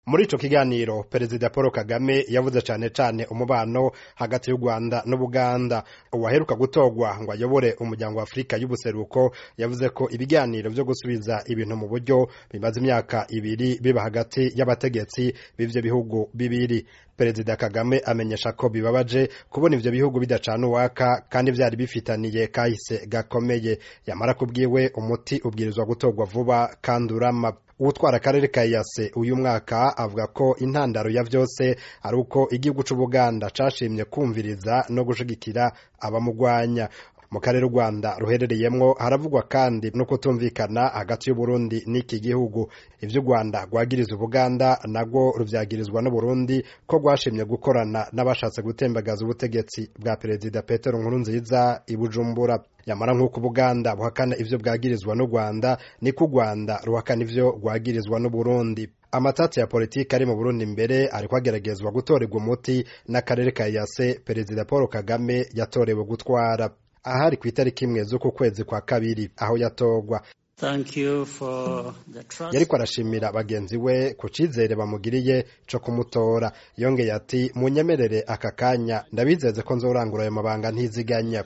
muri ico kiganiro perezida paul kagame yavuze cane cane umubano hagati y'u rwanda n'ubuganda uwaheruka gutorwa ngo ayobore umuryango wa afurika y'ubuseruko yavuze ko ibiganiro vyo gusubiza ibintu mu buryo bimaze imyaka ibiri biba hagati y'abategetsi b'ivyo bihugu bibiri perezida kagame amenyesha ko bibabaje kubona ivyo bihugu bidacana uwaka kandi vyari bifitaniye kahise gakomeye yamara kubwiwe umuti ubwirizwa gutorwa vuba kandi urama uwutwara akarere ka yase uyu mwaka avuga ko intandaro ya vyose ari uko igihugu c'ubuganda cashimye kumviriza no gushigikira abamugwanya mu karere u rwanda ruherereyemwo haravugwa kandi no kutumvikana hagati y'uburundi n'iki gihugu ivyo u rwanda rwagiriza ubuganda nabwo ruvyagirizwa n'uburundi ko rwashimye gukorana n'abashatse gutembagaza ubutegetsi bwa perezida petero nkurunziza i bujumbura yamara nk'uko ubuganda buhakana ivyo bwagirizwa n'u rwanda niko u rwanda ruhakana ivyo rwagirizwa n'uburundi amatati ya politiki ari mu burundi mbere ariko ageragezwa gutorerwa umuti n'akarere ka yase perezida paul kagame yatorewe gutwara ahari ku itariki imwe z'uku kwezi kwa kabiri aho yatorwa yariko arashimira bagenzi we ku cizere bamugiriye co kumutora yongeye ati munyemerere aka kanya ndabizeze ko nzorangura ayo mabanga ntiziganya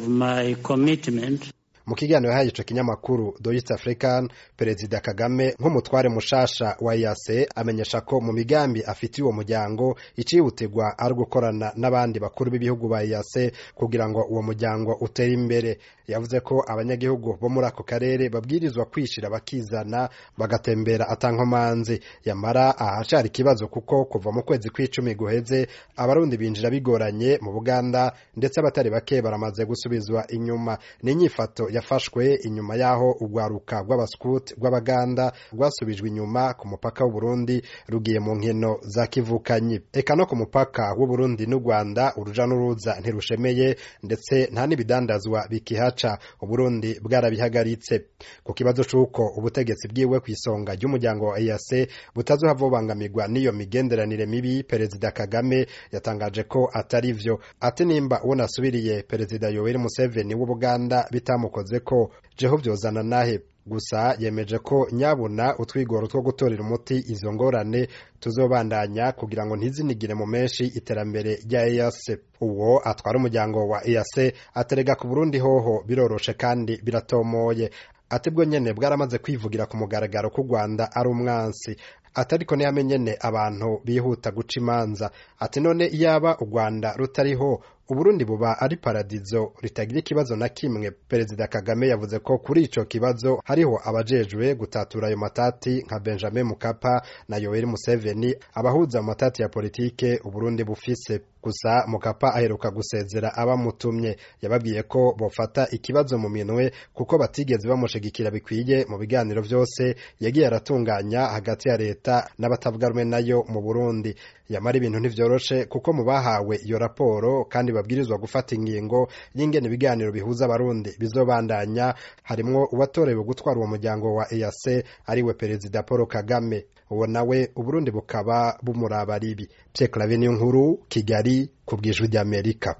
mu kiganiro yahaye ico kinyamakuru The East African perezida Kagame nk'umutware mushasha wa EAC amenyesha ko mu migambi afitiye uwo muryango icihutirwa ari gukorana n'abandi bakuru b'ibihugu ba EAC kugira ngo uwo muryango utere imbere yavuze ko abanyagihugu bo muri ako karere babwirizwa kwishira bakizana bagatembera atankomanzi yamara ahacari ikibazo kuko kuva mu kwezi kw'icumi guheze abarundi binjira bigoranye mu Buganda ndetse abatari bake baramaze gusubizwa inyuma n'inyifato yafashwe inyuma y'aho urwaruka rw'abaskuti rw'abaganda rwasubijwe inyuma ku mupaka w'uburundi rugiye mu nkino za kivukanyi eka no ku mupaka w'uburundi n'u rwanda uruja n'uruza ntirushemeye ndetse nta n'ibidandazwa bikihaca uburundi bwarabihagaritse ku kibazo c'uko ubutegetsi bwiwe ku isonga ry'umuryango wa EAC butazohava bubangamirwa n'iyo migenderanire mibi perezida kagame yatangaje ko atari vyo ati nimba uwo nasubiriye perezida yoweri museveni w'ubuganda bitamukoze ko jeho vyozana nahe gusa yemeje ko nyabuna utwigoro two gutorera umuti izo ngorane tuzobandanya kugira ngo ntizinigire mu menshi iterambere rya EAC uwo atwara umuryango wa EAC aterega ku Burundi hoho biroroshe kandi biratomoye ati bwo nyene bwaramaze kwivugira ku mugaragaro ko Rwanda ari umwansi atariko ntiyamenyene abantu bihuta guca imanza ati none iyaba u Rwanda rutariho uburundi buba ari paradizo ritagira ikibazo na kimwe perezida kagame yavuze ko kuri ico kibazo hariho abajejwe gutatura ayo matati nka benjamin mukapa na yoweri museveni abahuza mu matati ya politike uburundi bufise gusa mukapa aheruka gusezera abamutumye yababwiye ko bofata ikibazo mu minwe kuko batigeze bamushigikira bikwiye mu biganiro vyose yagiye aratunganya hagati ya leta n'abatavuga rumwe nayo mu burundi yamara ibintu ntivyoroshe kuko mu bahawe iyo raporo kandi babwirizwa gufata ingingo y'ingene ibiganiro bihuza abarundi bizobandanya harimwo uwatorewe gutwara uwo muryango wa EAC ariwe perezida Paul Kagame uwo nawe uburundi bukaba bumuraba ribi Pierre Claver nkuru Kigali ku bwijwi ry'Amerika